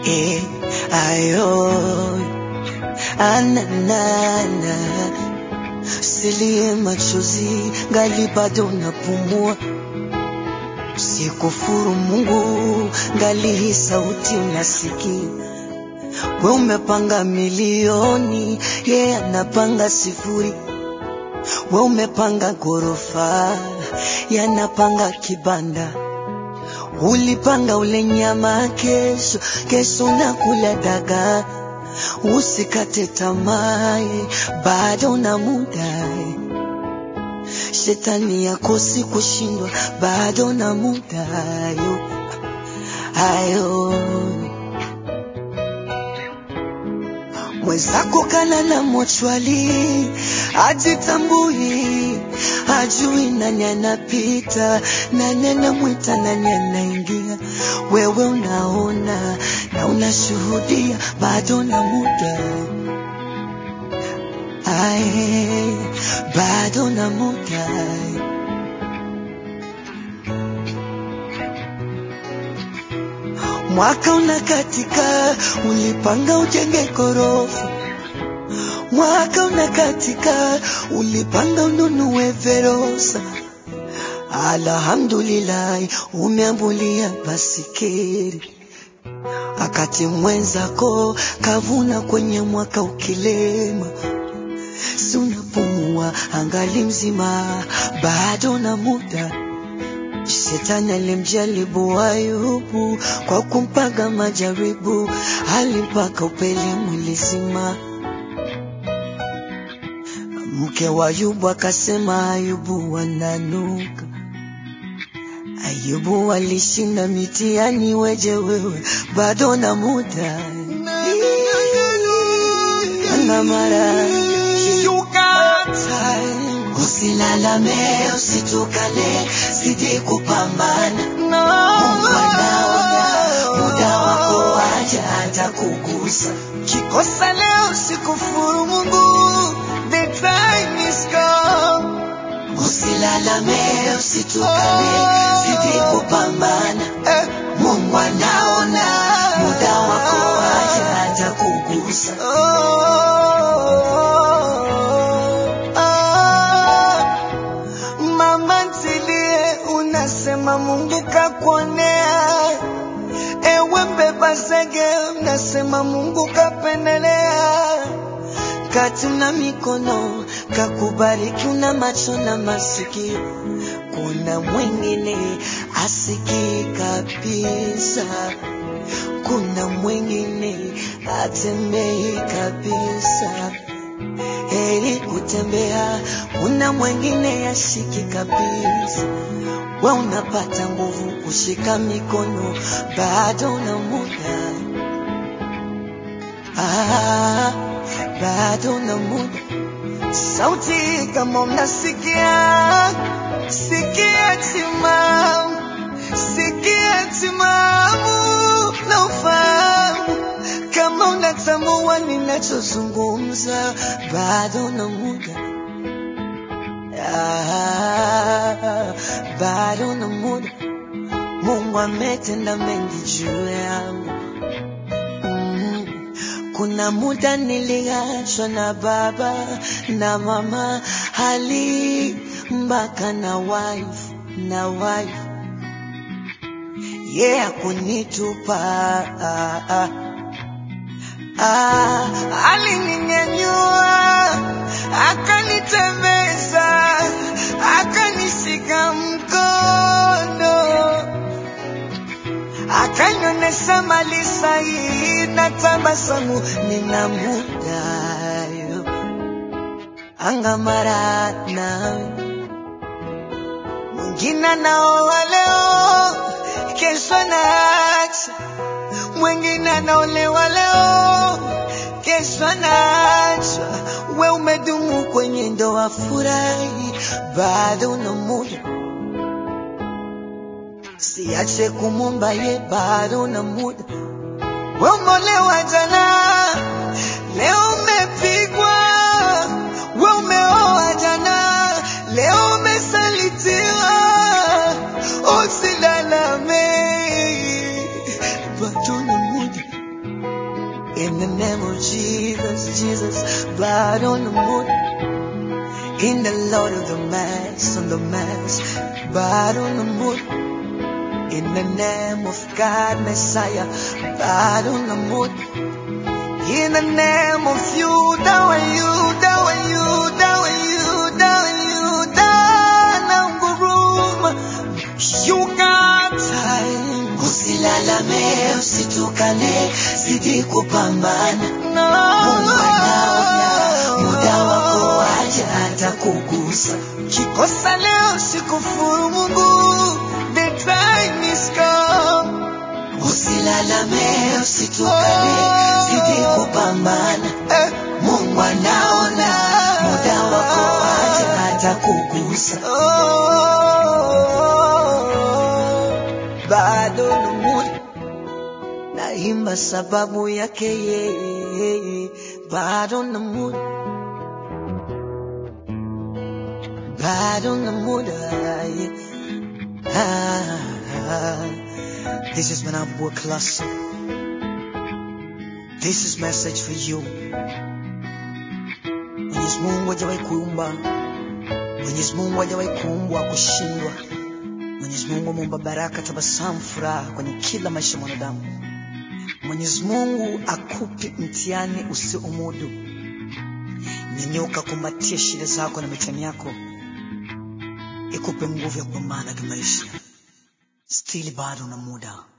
eh, ayo ananana silie machozi ngali bado napumua sikufuru Mungu ngali hii sauti unasikia we umepanga milioni ye yeah, anapanga sifuri we umepanga ghorofa yanapanga kibanda ulipanga ule nyama kesho kesho nakula dagaa usikate tamaa bado na muda shetani yakosi kushindwa bado na muda yo ayo mwenzako kalala mochwali ajitambui ajui nani anapita nani anamwita nani anaingia wewe unaona na unashuhudia bado na muda ae bado na muda mwaka unakatika ulipanga ujenge gorofa mwaka unakatika ulipanga ununue verosa alhamdulillahi umeambulia basikeri akati mwenzako kavuna kwenye mwaka ukilema si unapumua angali mzima bado na muda Shetani alimjaribu Ayubu kwa kumpaga majaribu, alimpaka upele mwili zima. Mke wa Ayubu akasema Ayubu wananuka. Ayubu alishinda mitihani, weje wewe bado na muda na mara Usilalame, usitukane, zidi kupambana. Mungu anaona muda wako waja atakugusa. Kikosa leo sikufuru Mungu, the time is come. Usilalame, usitukane, zidi kupambana. Eh, Mungu anaona muda wako waja atakugusa. oh, ah. Mama ntilie, unasema Mungu kakuonea. Ewe mbeba zege, unasema Mungu kapendelea. kati una mikono kakubariki, una macho na masikio, kuna mwingine asikii kabisa, kuna mwingine atembei kabisa. Heri kutembea, kuna mwingine yashiki kabisa. We unapata nguvu kushika mikono, bado una muda ah, bado na muda. Sauti kama mnasikia, sikia timamu, sikia timamu na ufahamu. Kama unatambua ninachozungumza, bado na muda ah, bado na muda. Mungu ametenda mengi juu yangu mm. Kuna muda niliachwa na baba na mama, hali mpaka na wife na wife ye yeah, akunitupa ah, ah. Ah, alininyanyua, akanitembeza, akanishika mkono, akanionyesha mali sahihi na tabasamu. nina muda yo angamara nawe Mwingine anaoa leo, kesho anaacha. Mwingine anaolewa leo, kesho anaachwa. we umedumu kwenye ndoa furahi, bado na muda siache kumumba ye, bado na muda We umeolewa jana, leo umepigwa. We umeoa jana, leo umesalitiwa. Usilalame, bado na muda In the name of Jesus, Jesus, blood on the moon. In the Lord of the Mass, on the Mass, blood on the moon. In the name of God, Messiah, blood on the moon. In the name of you, dawa you, dawa you, dawa you, dawa you, dawa nguruma. You got time. Usilalame, usitukane, zidi kupambana. No. Mungu anaona, muda wako waja atakugusa. Kikosa leo sikufuru Mungu. The time is come. Usilalame, usitukane, zidi kupambana. Eh, Mungu anaona, muda wako waja atakugusa. oh, bado namuni naimba sababu yake yeye, bado namuni bado namuda ah, ah. This is Manabua Classic. This is message for you. Mwenyezi Mungu hajawahi kuumba, Mwenyezi Mungu hajawahi kuumbwa kushindwa. Mwenyezi Mungu ameumba baraka, tabasamu, furaha kwenye kila maisha ya mwanadamu. Mwenyezi Mungu akupe mtihani usiomudu. Nyanyuka, kumbatia shida zako na mitihani yako, ikupe nguvu ya kupambana kimaisha. Stili bado na muda.